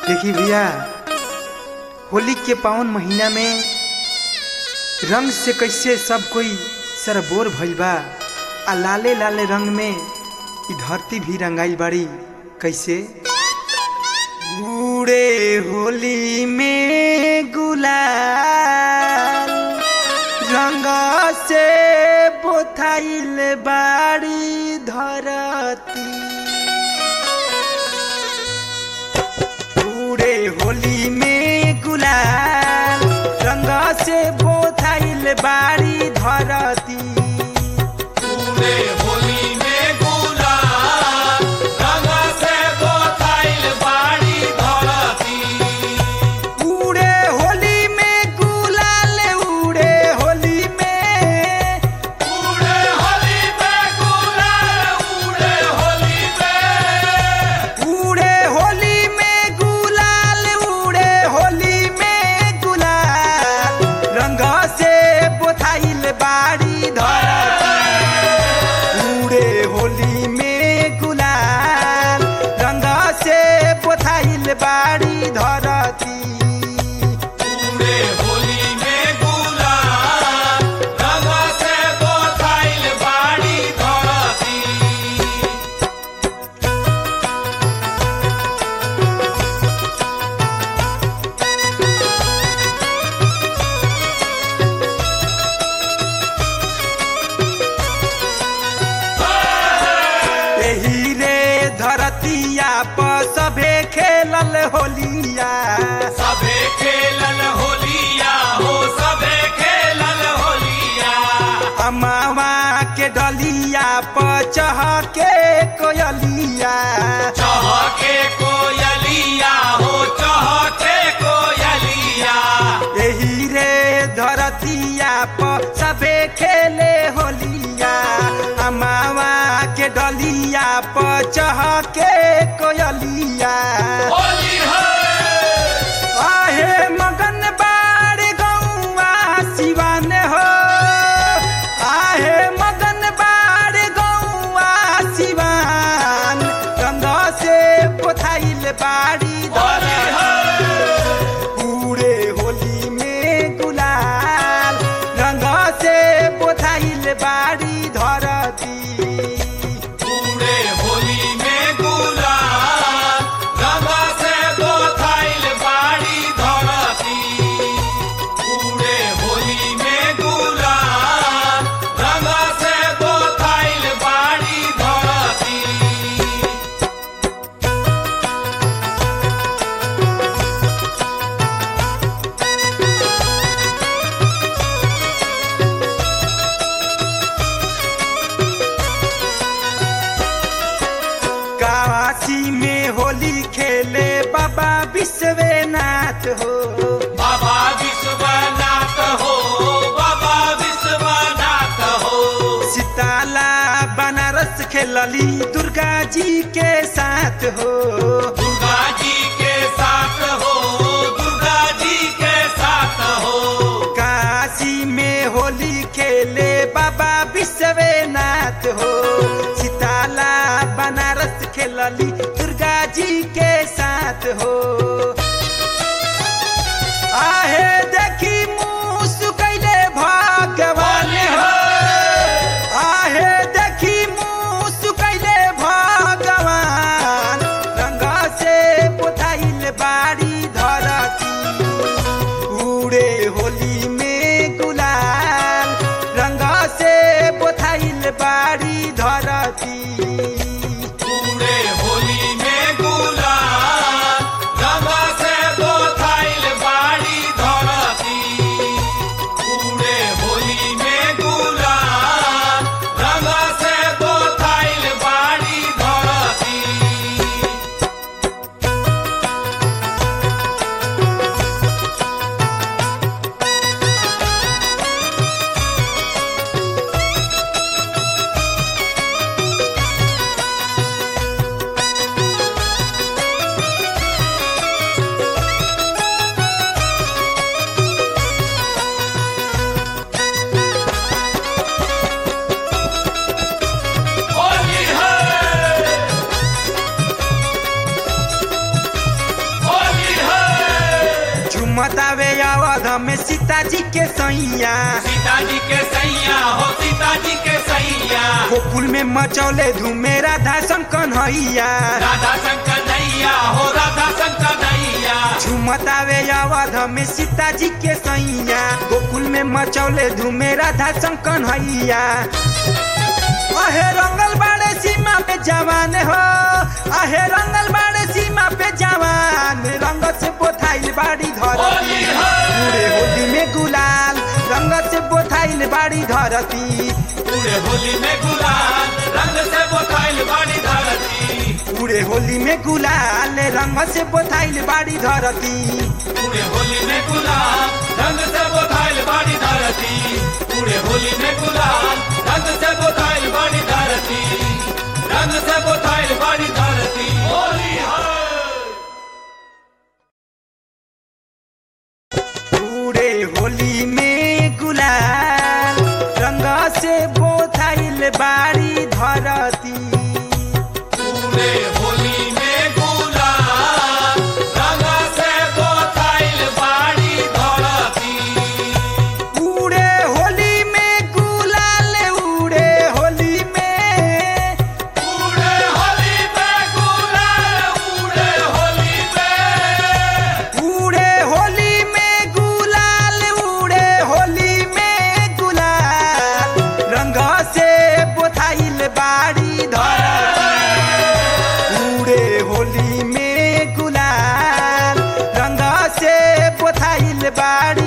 देखी भैया होली के पावन महीना में रंग से कैसे सब कोई सरबोर भइल बा आ लाले लाले रंग में ई धरती भी रंगाइल बाड़ी कैसे बूढ़े होली में गुलाल रंग से बोथाइल बाड़ी धरती पूरे होली में गुलाल रंग से बोथाइल बाड़ी धरती पूरे होली में गुलाल रंग से बोथाइल बाड़ी धरती उड़े होली में गुलाल उड़े होली में पूरे होली में गुलाल उड़े होली में उड़े होली में गुलाल उड़े होली में गुलाल रंग से बोथाइल बाड़ी धरती उड़े होली में गुलाल रंग से बोथाइल बाड़ी धरती पूरे होली में गुलाल रंग से बोथाइल बाड़ी धरती एही रे धरतिया पर सभे खेलल होलिया सबे खेलन होलिया हो सबे खेलन होलिया अमावा के डलिया पर चढ़ के कोयलिया चहके कोयलिया हो चहके कोयलिया एही रे धरतिया पर सभे खेले होलिया अमावा के डलिया पर चढ़ के कोयलिया होली है आहे मगन बाड़ गौआ सिवान हो आहे मगन बाड़ गौआ सिवान रंग से पोथाइल बाड़ी होली है पूरे होली में गुलाल रंग से पोथाइल बाड़ी धरती पूरे होली में गुलाल रंग से बोथाइल बाड़ी धरती पूरे होली में गुलाल रंग से बोथाइल बाड़ी धरती काशी में होली खेले बाबा विश्वनाथ हो बाबा विश्वनाथ हो बाबा विश्वनाथ हो सीताला बनारस खेलली दुर्गा जी के साथ हो दुर्गा जी के साथ हो दुर्गा जी के साथ हो काशी में होली खेले बाबा विश्वनाथ हो सीताला बनारस खेलली दुर्गा जी के साथ हो आहे देखी मुँह कैले भगवान हो आहे देखी मुँह कैले भगवान रंग से पोथाइल बाड़ी धरती उड़े होली में गुलाल रंग से पोथाइल बाड़ी धरती पूरे होली में गुलाल रंग से बोथाइल बाड़ी धरती पूरे होली में गुलाल रंग से बोथाइल बाड़ी धरती पूरे सीता जी के सैया सीता जी के सैया हो सीता जी के सैया गोकुल में मचौले धूमे राधा कन्हैया राधा शंकर नैया हो राधा शंकर नैया झुमतावे अवध में सीता जी के सैया गोकुल में मचौले धूमे राधा कन्हैया अहे रंगल बाड़े सीमा पे जवान हो अहे रंगल बाड़े सीमा पे जवान रंग से बोथाइल बाड़ी धरती होली है। पूरे होली में गुलाल रंग से बोथाइल बाड़ी धरती पूरे होली में गुलाल रंग से बोथाइल बाड़ी धरती पूरे होली में गुलाल रंग से बोथाइल बाड़ी धरती पूरे होली में गुलाल रंग से बोथाइल बाड़ी धरती पूरे होली में गुलाल रंग से बोथाइल बाड़ी धरती रंग से बोथाइल बाड़ी धरती होली है पूरे होली में गुलाल रंग से बोथाइल बाड़ी धरती पूरे होली में गुलाल रंग से बोथाइल बाड़ी धरती उड़े होली में गुलाल उड़े होली में उड़े होली में गुलाल उड़े होली में उड़े होली में गुलाल उड़े होली में गुलाल रंग से बोथाइल बाड़ी धरती उड़े होली में गुलाल रंग से बोथाइल बाड़ी